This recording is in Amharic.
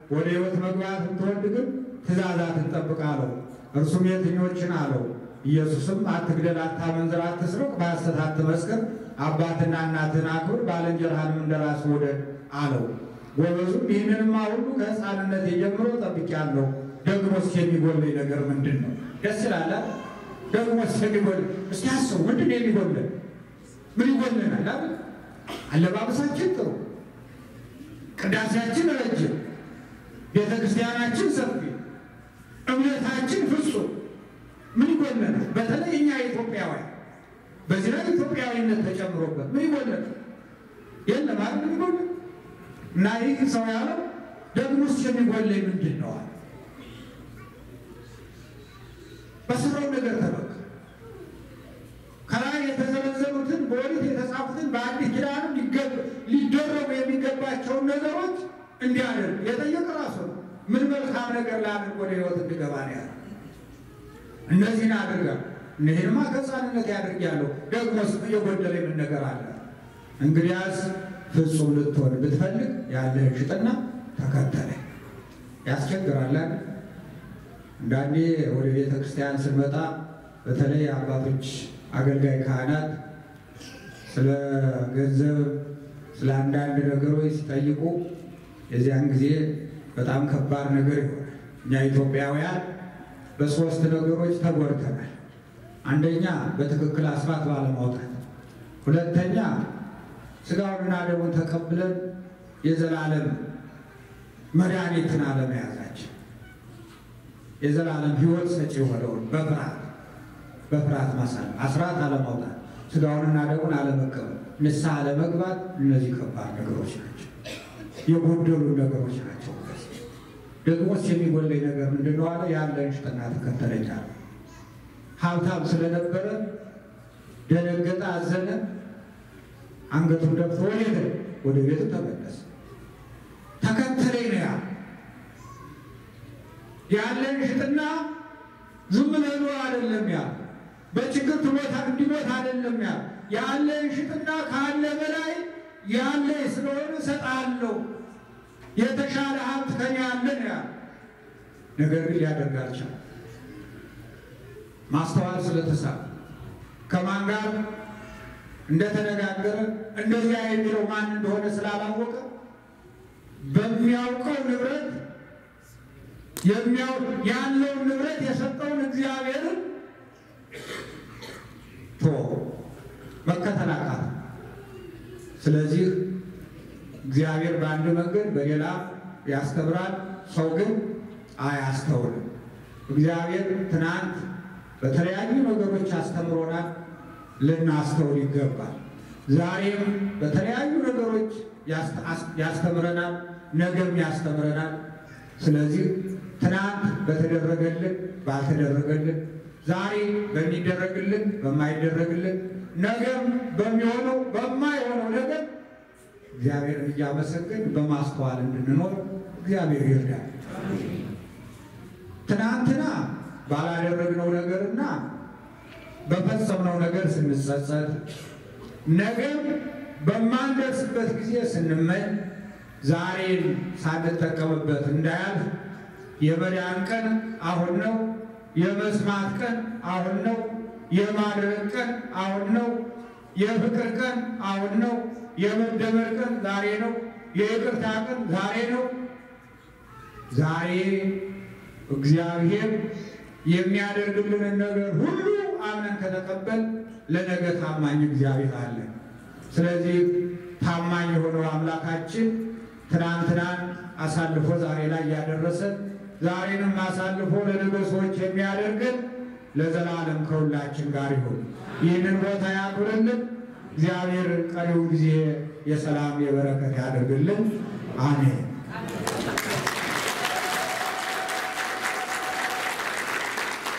ወደ ሕይወት መግባት ብትወድ ግን ትእዛዛትን ጠብቅ አለው። እርሱም የትኞችን አለው? ኢየሱስም አትግደል፣ አታመንዝር፣ አትስረቅ፣ በሐሰት አትመስክር፣ አባትና እናትህን አክብር፣ ባልንጀራህንም እንደ ራስህ ውደድ አለው። ጎበዙም ይህንንማ ሁሉ ከሕፃንነት ጀምሮ ጠብቄአለሁ፣ ደግሞስ የሚጎለኝ ነገር ምንድን ነው? ደስ ይላል። ደግሞስ የሚጎል እስኪ አስቡ፣ ምንድን ነው የሚጎለን? ምን ይጎለናል? አይደል? አለባበሳችን ጥሩ፣ ቅዳሴያችን ረጅም፣ ቤተ ክርስቲያናችን ሰፊ፣ እምነታችን ፍጹም ምን ይጎለናል? በተለይ እኛ ኢትዮጵያውያን በዚህ ላይ ኢትዮጵያዊነት ተጨምሮበት ምን ይጎለናል? የለም አይደል? ምን ይጎለናል? እና ይህ ሰው ያለው ደግሞስ የሚጎለኝ ምንድን ነው አለ። በስራው ነገር ተበቃ ከላይ የተዘረዘሩትን በኦሪት የተጻፉትን በአዲስ ኪዳንም ሊደረጉ የሚገባቸውን ነገሮች እንዲያደርግ የጠየቀ ራሱ ነው። ምን መልካም ነገር ላድርግ ወደ ሕይወት እንድገባ ነው ያለ። እነዚህን አድርጋ እነዚህንማ ከሕፃንነት ያድርጊያለሁ፣ ደግሞስ የጎደለ ምን ነገር አለ? እንግዲያስ ፍጹም ልትሆን ብትፈልግ ያለህን ሽጥና ተከተለኝ። ያስቸግራል። አንዳንዴ ወደ ቤተ ክርስቲያን ስንመጣ በተለይ አባቶች አገልጋይ ካህናት ስለ ገንዘብ ስለ አንዳንድ ነገሮች ሲጠይቁ የዚያን ጊዜ በጣም ከባድ ነገር ይሆናል። እኛ ኢትዮጵያውያን በሶስት ነገሮች ተጎድተናል። አንደኛ በትክክል አስራት ባለማውጣት፣ ሁለተኛ ስጋውንና ደሙን ተቀብለን የዘላለም መድኃኒትን አለመያዛችን፣ የዘላለም ሕይወት ሰጪ የሆነውን በፍርሃት በፍርሃት ማሳል አስራት አለማውጣት፣ ስጋውንና ደሙን አለመቀበል፣ ንስሐ አለመግባት፣ እነዚህ ከባድ ነገሮች ናቸው። የጎደሉ ነገሮች ናቸው። ደግሞስ የሚጎለኝ ነገር ምንድን ነው አለ። ያለን ሽጥና ተከተለኝ አለ። ሀብታም ስለነበረ ደነገጠ፣ አዘነ። አንገቱን ደፍቶ ወደ ወደ ቤቱ ተመለሰ። ተከተለኝ ነው ያለ። ያለን ሽጥና ዝም ብለህ ኑር አይደለም ያለ። በችግር ትሞታ እንዲሞት አይደለም ያለ። ያለን ሽጥና ካለ በላይ ያለ ስለሆነ እሰጥሃለሁ የተሻለ ሀብት ከኔ ያለ ነው ያለ። ነገር ግን ሊያደርግ አልቻለም። ማስተዋል ስለተሳለ ከማን ጋር እንደተነጋገረ እንደዚያ የሚለው ማን እንደሆነ ስላላወቀ በሚያውቀው ንብረት ያለውን ንብረት የሰጠውን እግዚአብሔርን ቶ መከተል አቃተ። ስለዚህ እግዚአብሔር በአንድ መንገድ በሌላ ያስተምራል፣ ሰው ግን አያስተውልም። እግዚአብሔር ትናንት በተለያዩ ነገሮች አስተምሮናል፣ ልናስተውል ይገባል። ዛሬም በተለያዩ ነገሮች ያስተምረናል፣ ነገም ያስተምረናል። ስለዚህ ትናንት በተደረገልን ባልተደረገልን፣ ዛሬ በሚደረግልን በማይደረግልን፣ ነገም በሚሆነው በማይሆነው ነገር እግዚአብሔርን እያመሰገን በማስተዋል እንድንኖር እግዚአብሔር ይርዳል። ትናንትና ባላደረግነው ነገርና በፈጸምነው ነገር ስንጸጸት፣ ነገም በማንደርስበት ጊዜ ስንመኝ፣ ዛሬን ሳንጠቀምበት እንዳያልፍ የመዳን ቀን አሁን ነው። የመስማት ቀን አሁን ነው። የማድረግ ቀን አሁን ነው። የፍቅር ቀን አሁን ነው። የመደመር ቀን ዛሬ ነው። የይቅርታ ቀን ዛሬ ነው። ዛሬ እግዚአብሔር የሚያደርግልንን ነገር ሁሉ አምነን ከተቀበል ለነገ ታማኝ እግዚአብሔር አለ። ስለዚህ ታማኝ የሆነው አምላካችን ትናንትናን አሳልፎ ዛሬ ላይ ያደረሰን ዛሬንም አሳልፎ ለነገ ሰዎች የሚያደርገን ለዘላለም ከሁላችን ጋር ይሁን። ይህንን ቦታ ያክብርልን። እግዚአብሔር ቀሪውን ጊዜ የሰላም የበረከት ያደርግልን። አሜን።